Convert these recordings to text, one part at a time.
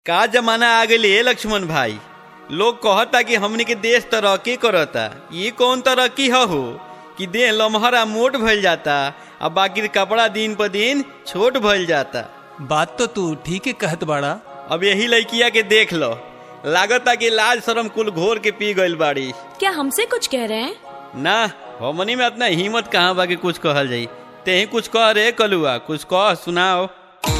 का जमाना आ गई है लक्ष्मण भाई लोग कहता कि हमनी के देश तरक्की करता ये कौन तरक्की ह हो कि देह लमहरा मोट भइल जाता आ बाकी कपड़ा दिन पर दिन छोट भइल जाता बात तो तू ठीक है कहत बाड़ा अब यही लड़किया के देख लो लागता कि लाज शरम कुल घोर के पी गइल बाड़ी क्या हमसे कुछ कह रहे हैं ना हमनी में इतना हिम्मत कहाँ बा कि कुछ कहल जाई ते ही कुछ कह रे कलुआ कुछ कह सुनाओ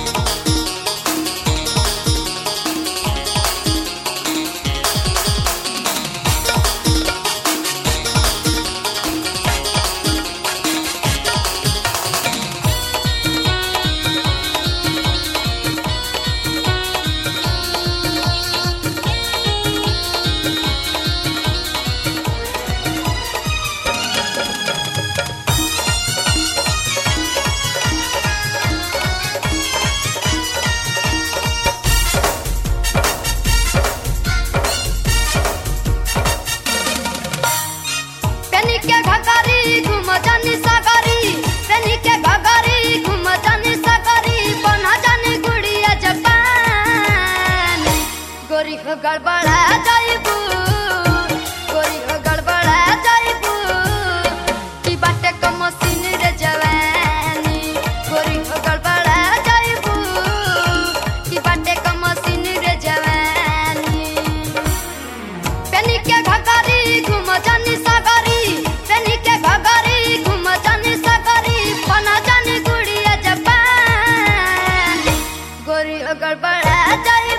पेनी के घगारी घुम जानी सागरी पेनी के घगारी घुम जानी सागरी बना जानी गुड़िया जपान गोरी हो गड़बड़ा जाइबू गोरी हो गड़बड़ा जाइबू की बाटे क मशीन रे जवानी गोरी हो गड़बड़ा जाइबू की बाटे क मशीन रे जवानी पेनी के घगारी घुम जानी सागरी पेनी के घगारी घुम जानी सागरी बना जानी गुड़िया जपान गोरी अगर बड़ा जाई